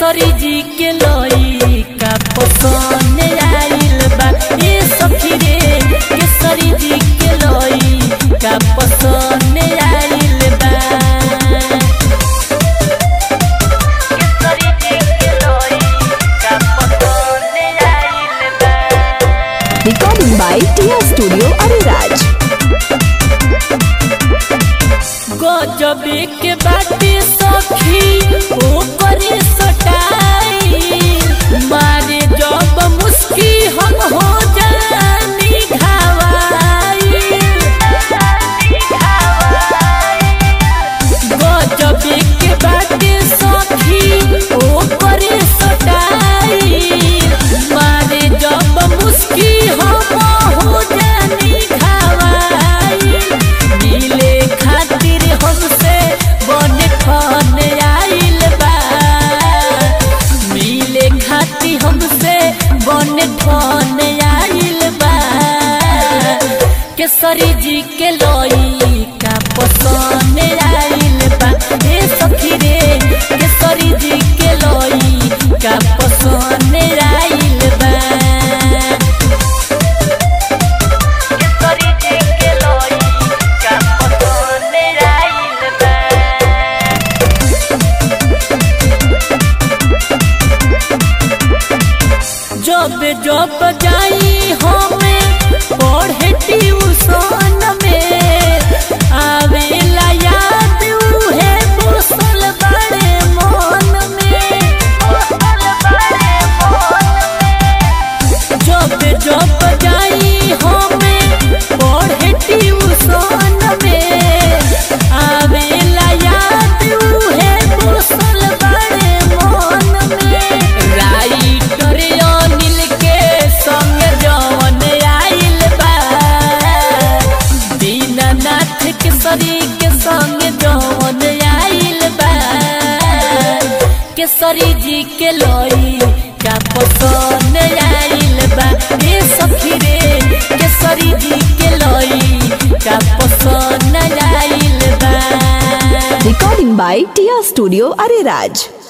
केसरी जी के लोई का पसंद आइल बा ए सखी रे केसरी जी के लोई का पसंद आइल बा केसरी जी के लोई का पसंद आइल बा Recording by Tia Studio Ariraj. गजबे के बाटे सखी ओकरे सटाई मारे जब मुस्की हम हो जानी घावाई गजबे के बाटे सखी ओकरे सटाई मारे जब मुस्की हम हो जानी घावाई मिले खातिर हमसे बने ठन आइल बा मिले खातिर हमसे बने ठन आइल बा केसरी जी के लोई का पसंद आइल बा हे सखी रे केसरी जी के लोई का पसंद आइल बा केसरी जी के लोई का पसंद आइल बा जब जब जाई हमें पढ़े ट्यूशन में आवेला याद उहे बसल बड़े मन में जब जब जाई हमें पढ़े ट्यूशन में आवेला याद उहे बसल बड़े मन में राइटर अनिल के संग जवन आइल बा दीनानाथ के सरी के संग जवन आइल बा केसरी जी के लोई का पसंद आइल बा ए सखी रे केसरी जी के लोई का पसंद आइल बा Recording by Tia Studio Ariraj.